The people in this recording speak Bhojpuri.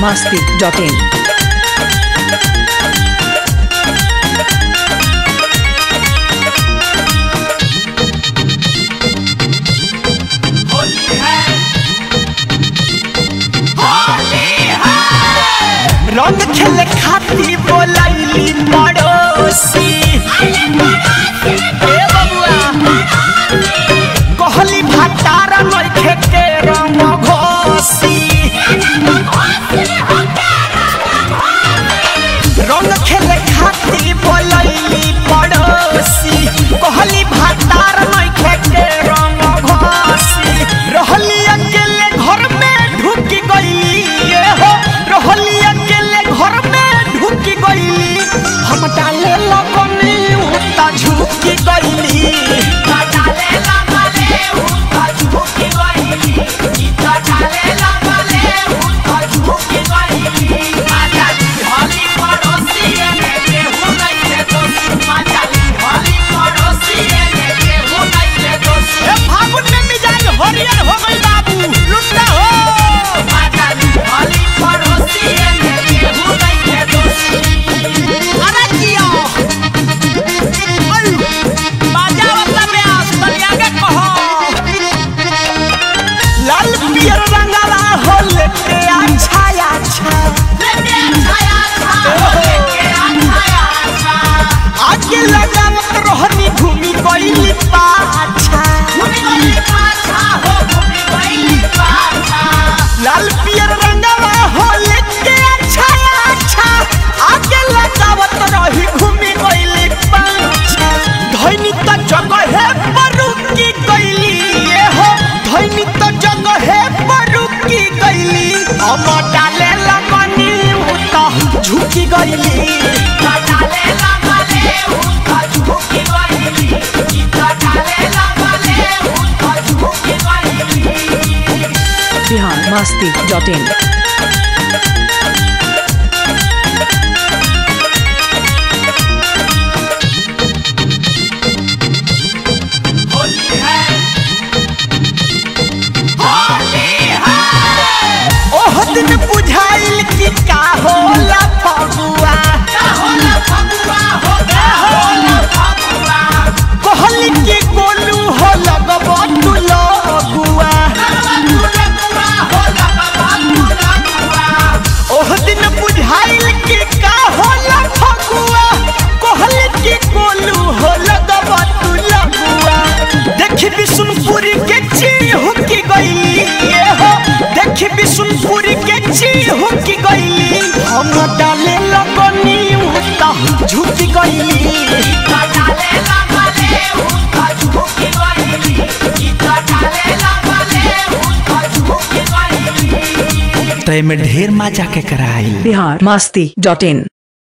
masti.in. रंग खेले खाती बोलैली पड़ोसी ए बबुआ कहली भटार नइखे के रंग घोसी रंग खेले खाती बोलैली पड़ोसी कहली भटार नइखे के रंग घोसी रहली अकेले घर में ढुक गईली ये हो रहली अकेले घर में ढुक गईली हम डाले लगनी उता झुक गईली डाले लगले उता झुक गईली इता डाले लगले उता झुक गईली माता जी हली पड़ोसी ने केहू नहीं रे दोस्त माता जी हली पड़ोसी ने केहू नहीं रे दोस्त ए फागुन में मिजाज हरियर हो गई बाबू लुट्टा हो माता जी हली पड़ोसी ने केहू नहीं रे दोस्त अरे जियो अयु बाजा वाला में आस बलिया के कहो लाल पियर रंगला हो लेके अच्छा अच्छा लेके अच्छा अच्छा लेके अच्छा अच्छा आगे लगावत रहनी घूमी गईली पाछा घूमी गईली पाछा हो घूमी गईली पाछा लाल पियर रंगला हो लेके अच्छा अच्छा आगे लगावत रही घूमी गईली पाछा धैनी त जगह है परुकी गईली ये हो धैनी त जगह है परुकी गईली हम डाले लगनी उता झुकी गईली डाले लगले उता झुकी गईली इता डाले लगले उता झुकी गईली Bihar masti.in. होली है होली है ओह दिन बुझाइल कि का होला फगुआ का होला फगुआ हो का होला फगुआ कहली कि गोलू हो लगबो तू लगुआ ओह दिन बुझाइल कि का होला फगुआ कहली कि गोलू हो लगबो तू लगुआ देखी बिशुनपुरी के चीहू की गईली ये हो देखी बिशुनपुरी के चीहू की गईली हम डाले लगनी उता झुकी गईली इता डाले लगले उता झुकी गईली इता डाले लगले उता झुकी गईली तय में ढेर मजा के कराई Bihar masti.in.